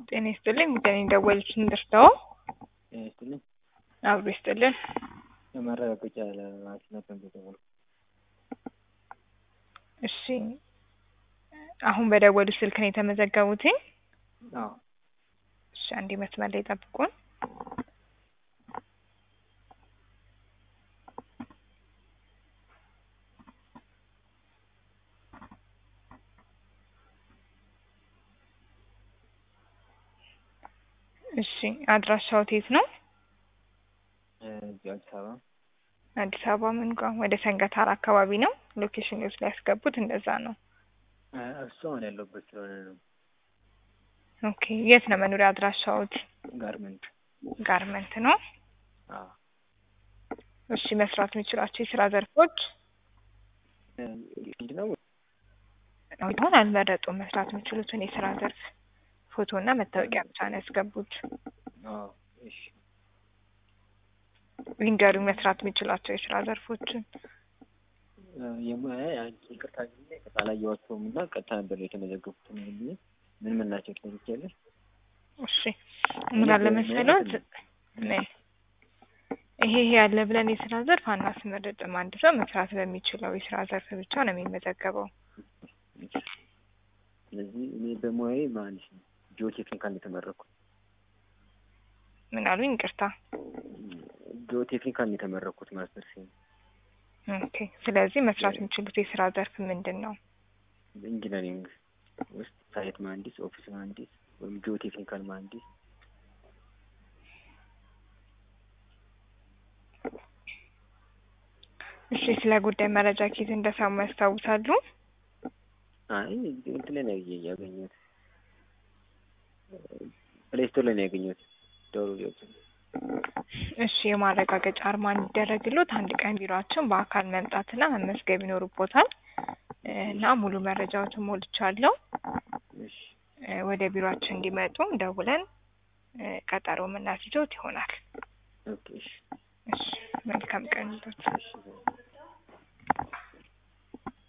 ጤና ይስጥልኝ ጉዳይ ደወሉልኝ ደርሰው ጤና ይስጥልኝ። አብሮ ይስጥልን። ለማረጋገጫ ለማስነት ነው የደወልኩት። እሺ አሁን በደወሉ ስልክ ነው የተመዘገቡት? አዎ እሺ አንዴ መስመር ላይ ጠብቁን። እሺ አድራሻው የት ነው? እዚህ አዲስ አበባ አዲስ አበባ ምን ጋር ወደ ሰንገታር አካባቢ ነው። ሎኬሽን ውስጥ ሊያስገቡት እንደዛ ነው። እሱ አሁን ያለሁበት ስለሆነ ነው። ኦኬ የት ነው መኖሪያ አድራሻዎት? ጋርመንት ጋርመንት ነው። አዎ እሺ መስራት የሚችላቸው የስራ ዘርፎች ምንድን ነው? አሁን አልመረጡም። መስራት የሚችሉትን የስራ ዘርፍ ፎቶ እና መታወቂያ ብቻ ነው ያስገቡት። አዎ እሺ ይንገሩኝ መስራት የሚችላቸው የስራ ዘርፎችን። የሙያ አንቺ ይቅርታ ጊዜ አላየኋቸውም እና ቀጥታ ነበር የተመዘገቡት። ምን ምን ምን ናቸው ትመልኪያለሽ? እሺ ምን አለ መሰሎት ምን ይሄ ይሄ ያለ ብለን የስራ ዘርፍ አናስመርጥም። አንድ ሰው መስራት በሚችለው የስራ ዘርፍ ብቻ ነው የሚመዘገበው። ስለዚህ እኔ በሙያዬ መሀንዲስ ነው። ጂኦ ቴክኒካል ነው የተመረኩት። ምን አሉኝ? ይቅርታ ጂኦ ቴክኒካል ነው የተመረኩት ማስተር ሲ ኦኬ። ስለዚህ መስራት የሚችሉት የስራ ዘርፍ ምንድን ነው? ኢንጂነሪንግ ውስጥ ሳይት መሀንዲስ፣ ኦፊስ መሀንዲስ ወይም ጂኦ ቴክኒካል መሀንዲስ እሺ ስለ ጉዳይ መረጃ ኬት እንደሰሙ ያስታውሳሉ? አይ እንትን ላይ ነው ያገኘሁት። ፕሌይ ስቶር ላይ ነው ያገኘሁት። ደውሎ ሊወጡ እሺ የማረጋገጫ አርማ እንዲደረግሎት አንድ ቀን ቢሮአችን በአካል መምጣትና መመዝገብ ይኖርቦታል እና ሙሉ መረጃዎትን ሞልቻለሁ። እሺ ወደ ቢሮአችን እንዲመጡ ደውለን ቀጠሮ የምናስይዞት ይሆናል። ኦኬ እሺ እሺ መልካም ቀን ይሁንልዎት። እሺ